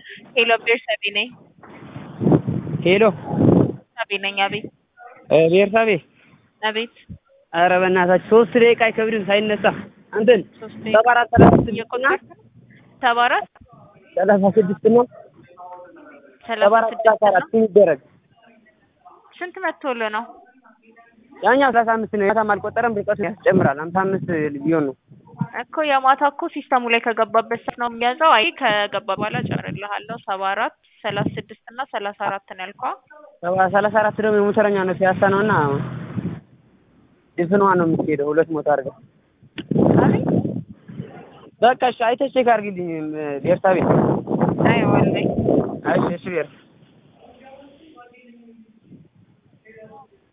ሄሎ ቤርሳቤ ነኝ። ሄሎ ሳቤ ነኝ። አቤት ቤርሳቤ፣ አቤት። ኧረ በእናታችሁ ሶስት ደቂቃ አይከብድም ሳይነሳ እንትን ሶስት ሰባ አራት ሰላሳ ስድስት እና እየቆጠርክ ነው? ሰባ አራት ሰላሳ ስድስት እና ሰባ ሰላሳ አራት ስድስት ሰላሳ አራት ነው። ይደረግ። ስንት መቶልህ ነው? ያኛው ሰላሳ አምስት ነው። ያታም አልቆጠረም ርቀቱ ያስጨምራል። ሀምሳ አምስት ቢሆን ነው። እኮ የማታ እኮ ሲስተሙ ላይ ከገባበት ሰዓት ነው የሚያዘው። አይ ከገባ በኋላ ጨርልሃለሁ። ሰባ አራት ሰላሳ ስድስት እና ሰላሳ አራት ነው ያልከዋ። ሰባ- ሰላሳ አራት ደግሞ የሞተረኛ ነው ሲያሳ ነው እና ድፍኗ ነው የምትሄደው። ሁለት ሞት አድርገው አቤት በቃ እሺ፣ አይተሽ ቼክ አድርጊልኝ ቤርሳቤ። አይ ወላሂ እሺ እሺ ቤር